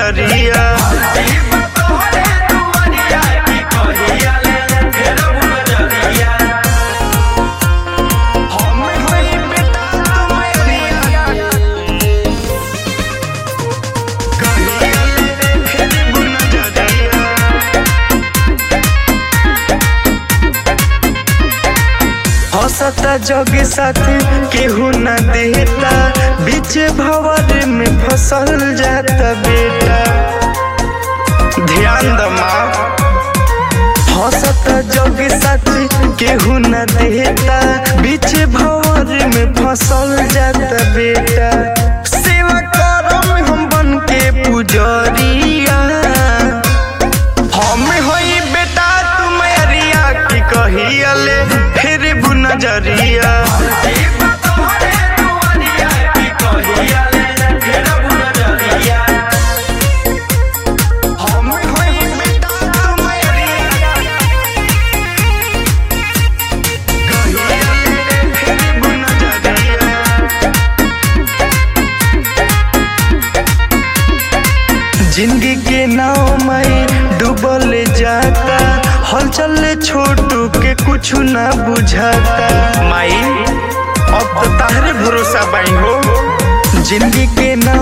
नजरिया हम हई बेटा तुम्हारिया कहिया ले फेरबू नजरिया हंसता जग साथी केहू न देता बीच भवर में फसल जाता बेटा ध्यान द माँ हंसता जग साथी केहू न देता बीच भवर में फसल जाता बेटा सेवा करम हम बन के पुजरिया हम होई बेटा तुम अरिया की कहिया ले फिर बु नजरिया हम होई बेटा तुम अरिया कहिया ले फिर बु नजरिया जिंदगी के नाव में डूबल जाता हलचल छोटू के कुछ ना बुझाता माई अब तो ताहरे भरोसा बाई हो जिंदगी के नाव